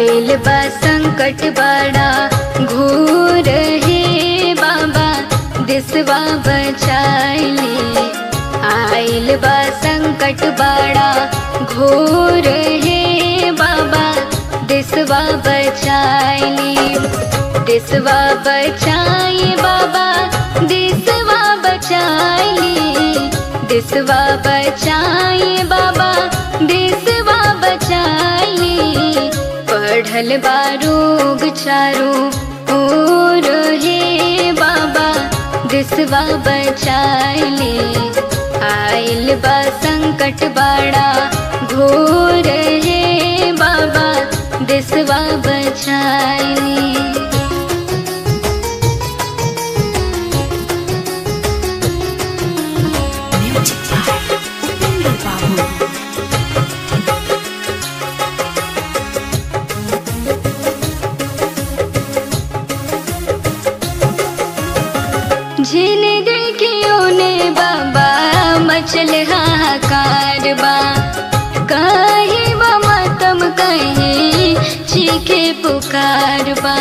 आइल बा संकट बड़ा घोर हे बाबा दिसवा बचाइले आइल बा संकट बड़ा घोर हे बाबा दिसवा बचाइले दिसवा बचाए बाबा दिसवा बचाइले दिसवा बचाए बाबा दिसवा बचाइले पढ़ल बारूग चारू ओर हे बाबा दिसवा बचाइले आइल बा संकट बड़ा घोर हे बाबा दिसवा बचाइले Music by Upendra Babu. झिन देखियो ने बाबा मचल हाहाकार बा कहे बा मतम कहे चीखे पुकार बा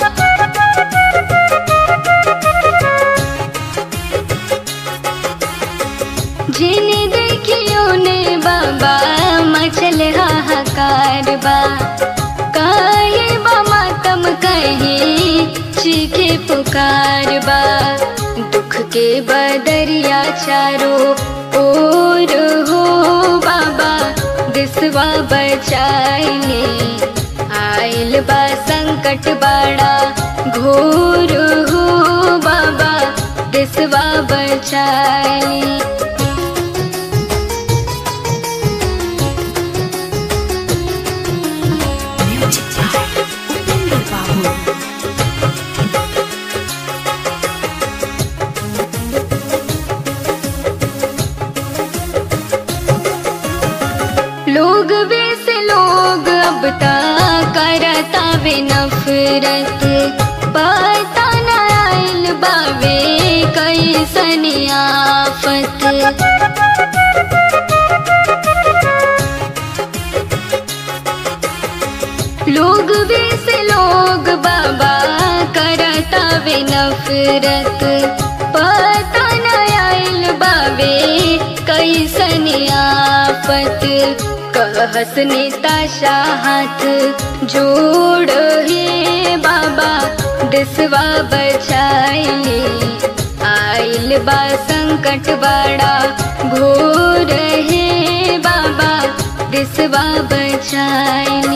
झिन देखियो ने बाबा मचल हाहाकार बा कहे बा मतम कहे चीखे पुकार बा दुख के बदरिया चारो ओर हो बाबा दिसवा बचाइले आइल बा संकट बड़ा घोर हो बाबा दिसवा बचाइले Music by Upendra Babu. लोग वैसे लोग अब तक करता वे नफरत पता न आइल बावे कैसन आफत लोग वैसे लोग बाबा करता वे नफरत पता न आइल बावे कैसन आफत कहस नेता हाथ जोड़ हे बाबा दिसवा बचाइले आइल बा संकट बड़ा घोर हे बाबा दिसवा बचाइले